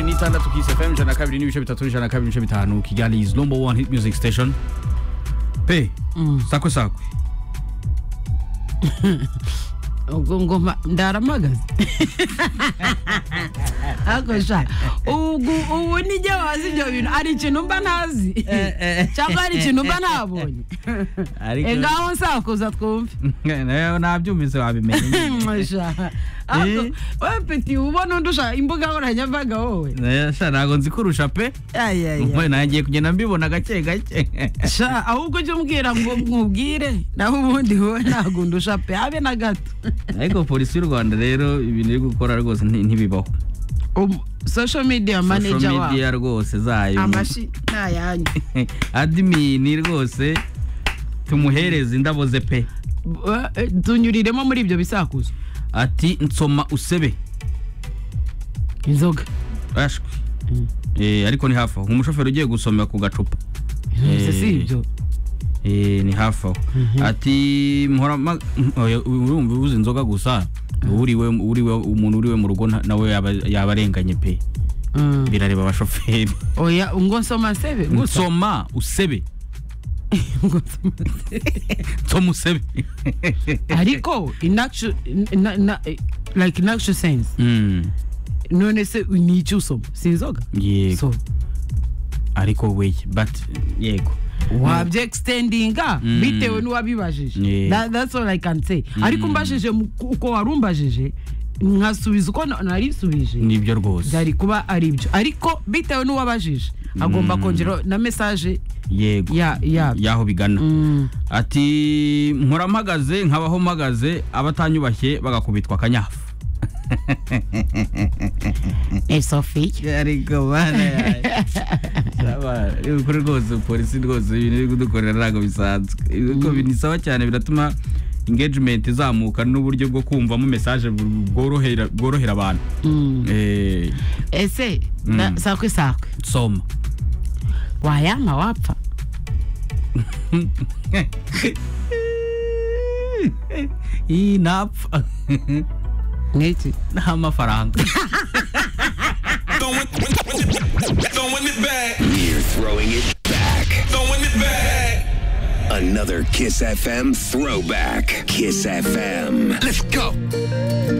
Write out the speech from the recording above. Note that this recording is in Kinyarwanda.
itandatu kiss fm ijana na kabiri n'ibice bitatu ijana na kabiri n'ibice bitanu kigali is number one hit music station pe sakwe sakwe ubwo ngoma ndaramagaze ariko sha ubwo ubu nijye wazi ibyo bintu hari ikintu mba ntazi cyangwa hari ikintu mba ntabonye Eh, ngaho nsakuza twumve nawe nabyumvise wabimenya Sha. Ariko, wowe peti ubona undi ushaka imbuga nkoranyambaga wowe Eh, sha, ntabwo nzi kurusha pe Ay, ay, ay. Mwe, nagiye kugenda mbibona gake gake sha ahubwo ujye umbwira ngo nkubwire naho ubundi wowe ntabwo undusha pe habe na gato ariko polisi y'u rwanda rero ibintu iri gukora rwose nti- ntibibaho Um, social media manager social wabo media rwose zayo amashi ntayanyu adimini rwose tumuhereze indabo ze pe Eh, eh, tunyuriremo muri ibyo bisakuzo ati nsoma usebe inzoga ashwi Eh, ariko ni hafi aho umushoferi ugiye gusomera ku gacupa Ese si ibyo Eh, ni hafi aho ati "Mpora ma- oya, urumva ubuze inzoga gusa uriwe uriwe umuntu uriwe mu rugo nta- nawe yaba yaba arenganye pe Mm. birareba abashoferi oya ngo nsoma sebe gusa nsoma usebe ngo nsoma nsoma usebe ariko inaction na- na- eh, like inaction sense Mm, none se ni icyo usoma si inzoga yego so ariko weye but yego wabyextendinga Mm. bitewe n'uwabibajije Yeah. That- that's all i can say ariko umbajije mu- uko wari umbajije nkasubiza uko na- naribisubije nibyo rwose byari kuba ari byo ariko bitewe n'uwabajije agomba kongera na mesaje yego ya yabyo yaho bigana Mm. ati nkora mpagaze nkabaho mpagaze abatanyubashye bagakubitwa akanyafu ariko bana ukuri rwose polisi rwose ibintu iri kudukorera ntabwo bisanzwe Ibigo binisaba cyane biratuma engagement izamuka n'uburyo bwo kumvamo message bu- bworohera bworohera abantu Mm. Eh, ese na- Mm. sakwe sakwe soma wayama wapfa iyi napfa n'iki nta mafaranga Throwing throwing it back. You're throwing it back. Throwing it back. Another Kiss FM throwback. Kiss FM. Let's go.